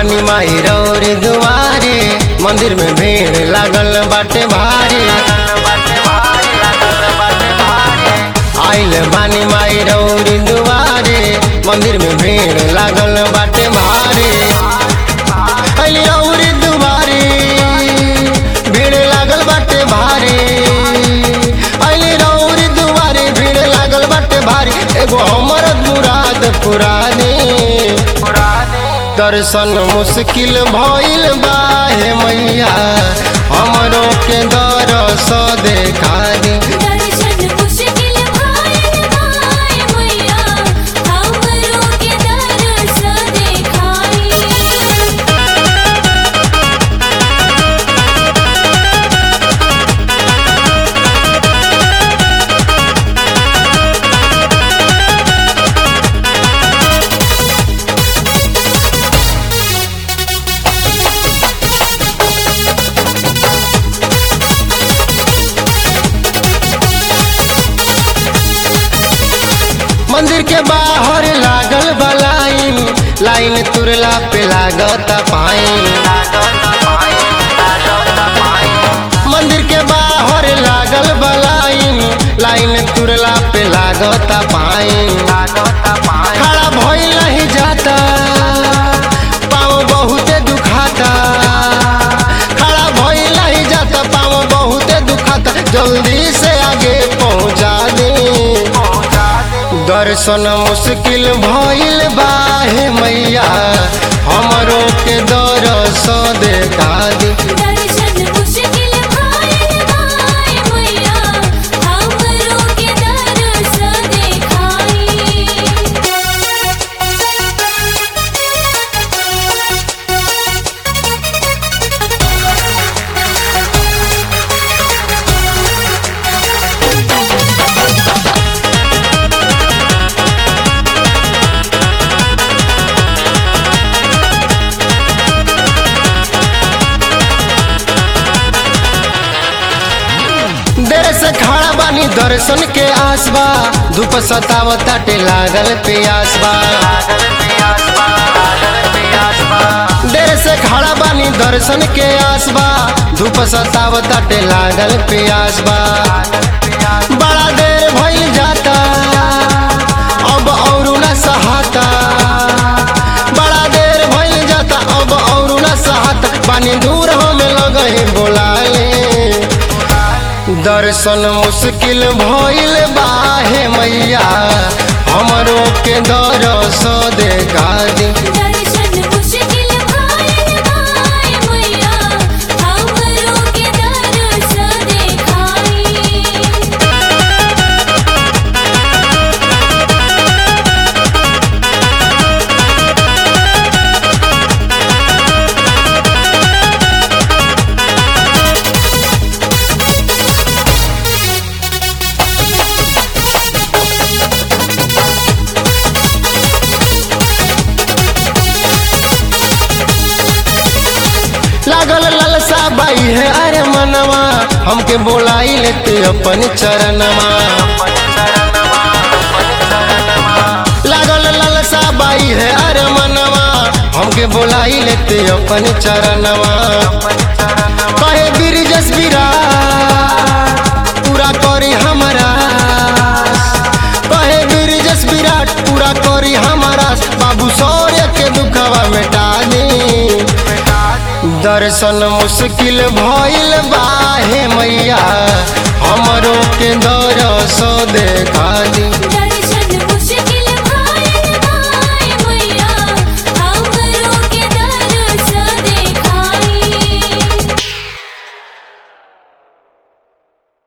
बानी माई रौर दुआरे मंदिर में भीड़ लागल बाटे भारी आइल बानी माई रौर दुआरे मंदिर में भीड़ लागल बाटे भारी आइल रौर दुआरे भीड़ लागल बाटे भारी आइल रौर दुआरे भीड़ लागल बाटे भारी एगो हमर मुराद पुरानी दर्शन मुश्किल भइल बा हे मैया हमरो के दरस देखा दी दर्शन मुश्किल भाइल भाई मैया हमरो के दरस देखाई मंदिर के बाहर लागल बा लाइन लाइन तुरला पे लागत पाइन मंदिर के बाहर लागल बा लाइन लाइन तुरला पे लागत पाइन खड़ा भइल नहीं जाता पाँव बहुते दुखाता खड़ा भइल नहीं जाता पाँव बहुते दुखाता जल्दी से आगे पहुँचा दे दर्शन मुश्किल भइल बा हे मैया हमरो के दरस देखा दी दर्शन मुश्किल भाइल भाई मैया हमरो के दरस देर से खड़ा बानी दर्शन के आसबा धूप सतावताटे लागल प्यासबा देर से खड़ा बानी दर्शन के आसबा धूप सतावताटे लागल प्यासबा बड़ा देर भइल जाता अब औरू न सहाता बड़ा देर भइल जाता अब औरू न सहाता पानी दूर हमें लगे बोलाले दर्शन मुश्किल भइल बा हे मैया हमरो के दरस देखा दी दर्शन मुश्किल भाइल भाई मैया हमरो के दरस देखाई लागल ललसा बाई है अरे मनवा हमके बोलाई लेते अपन चरणमा लागल ललसा बाई है अरे मनवा हमके बोलाई लेते अपन चरणवा कहे बिरजस विराट पूरा करी हमारा कहे बिरजस विराट पूरा करी हमारा बाबू सौर्य के दुखवा मिटा दी दर्शन मुश्किल भइल बा हे मैया हमरो के दरस देखा दी